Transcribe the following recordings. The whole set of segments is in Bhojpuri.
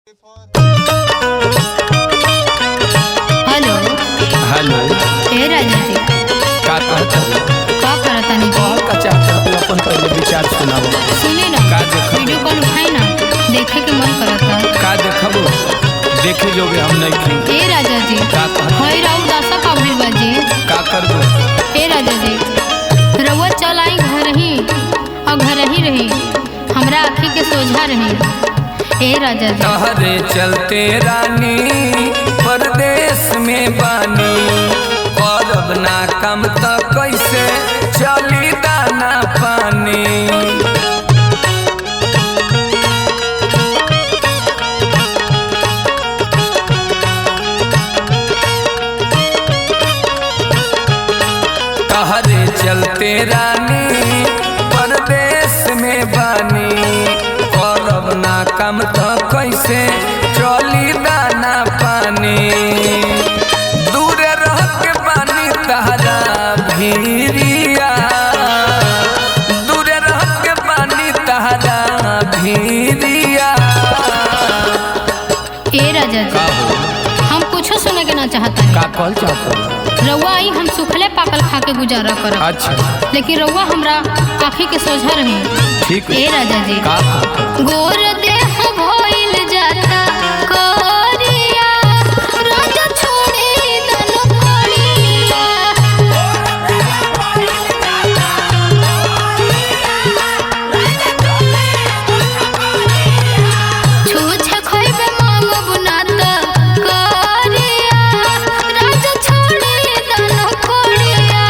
हेलो हेलो ए राजा जी का कहत हवे? का करतानी जी कहल का चाहत हवे? अपन पहले विचार सुनाओ सुने ना का देखत? वीडियो कॉल उठाई ना देखे के मन करता का देखबो देखे जोगे हम नहीं थी ए राजा जी का कहत हई राउ दासा का भइल बा जी का करबो ए राजा जी रउआ चल आई घर ही और घर ही रही हमरा आँखी के सोझा रही ए राजा जी तहरे चलते रानी परदेश में बानी करब ना कम त कैसे चली दाना पानी तहरे चलते रानी परदेश में बानी करब ना कम त कैसे चली दाना पानी दूर रह के बानी तहरा भीरिया दूर रह के बानी तहरा भीरिया ए राजा का जी हो हम कुछो सुने के ना चाहता का कहल चाहत रउआ आई हम सुखले पाकल खा के गुजारा करब अच्छा लेकिन रउआ हमरा आँखी के सोझा रही ठीक ए राजा जी का कहत गोर देह भइल जाता करिया राजा छोड़ी दन करिया छूछे खइबे मांगब ना त करिया राजा छोड़ी दन करिया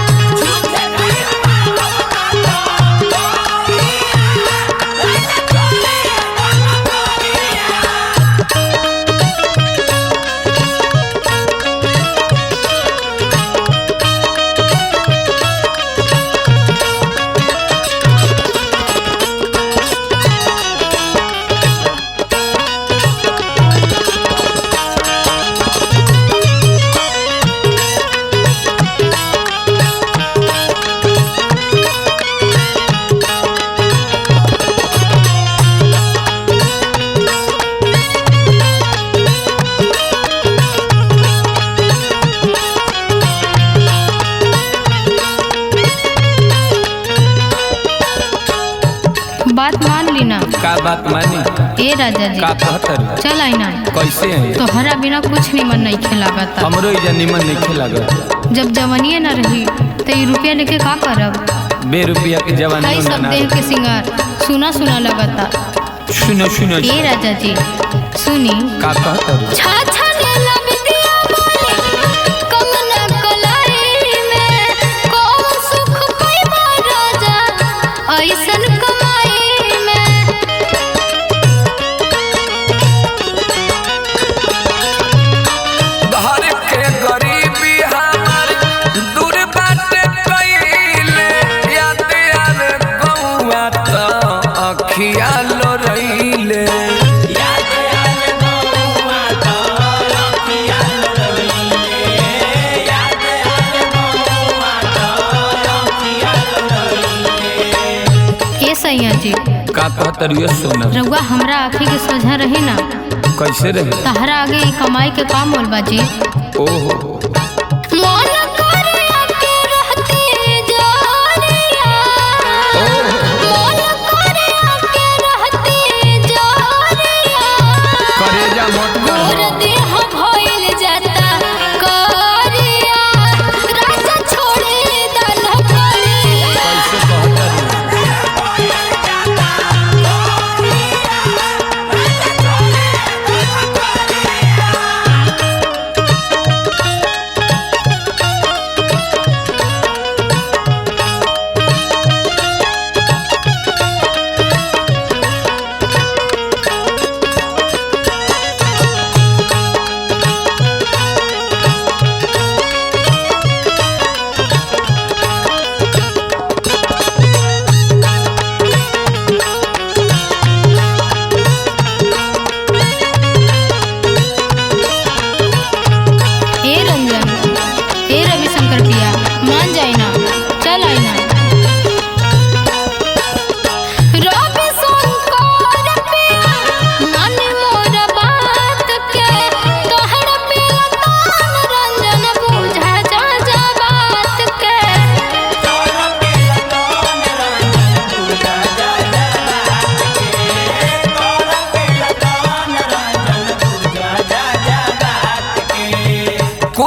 बात मान ली ना का बात मानी ए राजा जी का कहत हवे? चल आई ना कैसे है तोहरा बिना कुछ निमन नहीं खिलागता हमरो इजा निमन नहीं लागत जब जवनिए न रही तो ये रुपया लेके का करब बे रुपया के जवानी कई सब देह के सिंगार सुना सुना लगता सुनो सुनो ए राजा जी सुनी का कहत हवे? छा छा लेला बिटिया मालिक, कंगना कलाई में, कौन सुख पैबा राजा, ऐसन कमाई में घर के गरीबी हमर दूर बाटे कइले याद आवे गौआ त अखिया लो रहिले ए सैया जी का कहत रहियो सोना रउआ हमरा आँखी के सोझा रही ना कैसे रहे तहरा आगे ई कमाई के काम होल बा जी ओहो मन करे आके रहती जानिया मन करे आके रहती जानिया करेजा मत गोर कर देह भइल जाता करिया राजा छोड़े दन करिया कैसे कहत रहियो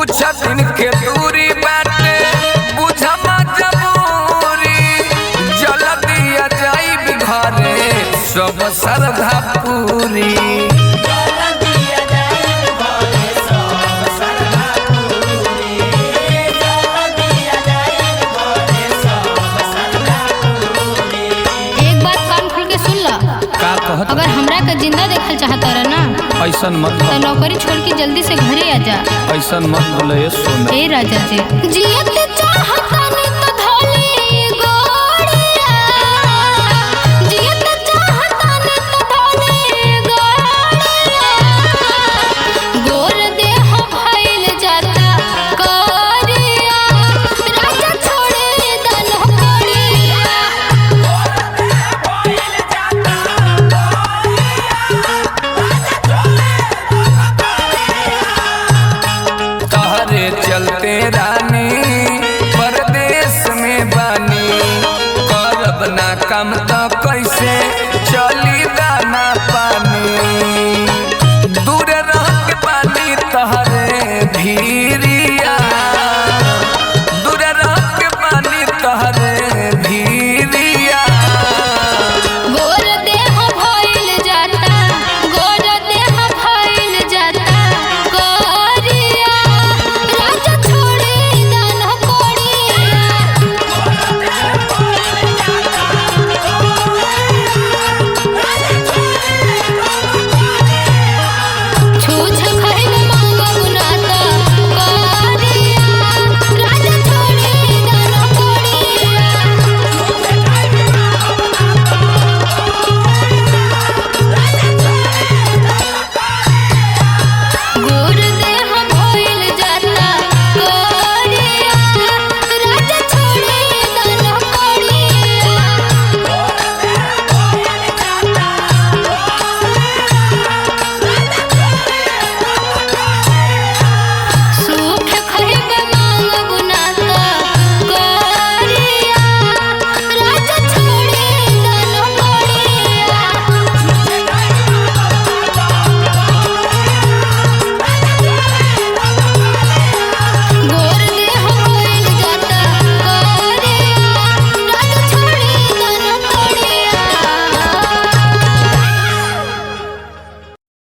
कुछ दिन के दूरी बाटे बुझ मजबूरी जल्दी आ जाई घरे सब श्रद्धा पूरी एक बात कान खोल के सुन ला का कहत अगर हमरा के जिंदा देखल चाहता रह ना ऐसन मत तो बोल नौकरी छोड़ के जल्दी से घरे आ जा ऐसन मत बोले सोना ए राजा जी जियत चाहता